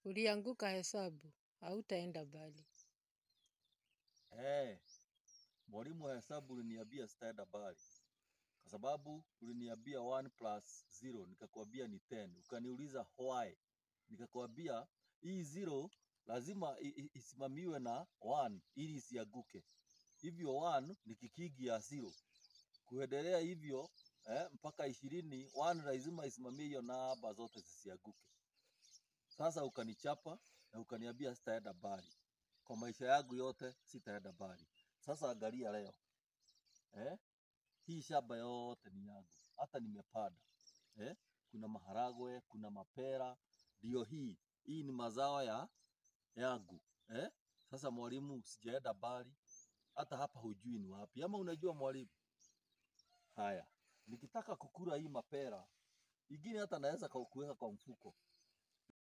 Ulianguka hesabu, hautaenda mbali. Eh, mwalimu wa hesabu uliniambia sitaenda mbali kwa sababu uliniambia 1 plus 0 nikakwambia ni 10. Ukaniuliza why, nikakwambia hii 0 lazima i- i- isimamiwe na 1 ili isianguke. Hivyo 1 ni kikigi ya 0 kuendelea hivyo eh, mpaka ishirini, 1 lazima isimamie hiyo namba zote zisianguke. Sasa ukanichapa na ukaniambia sitaenda mbali kwa maisha yangu yote, sitaenda mbali. Sasa angalia leo eh, hii shamba yote ni yangu, hata nimepanda eh, kuna maharagwe, kuna mapera, ndio hii hii ni mazao ya yangu eh. Sasa mwalimu, sijaenda mbali, hata hapa hujui ni wapi, ama unajua mwalimu? Haya, nikitaka kukula hii mapera ingine hata naweza ka- kuweka kwa mfuko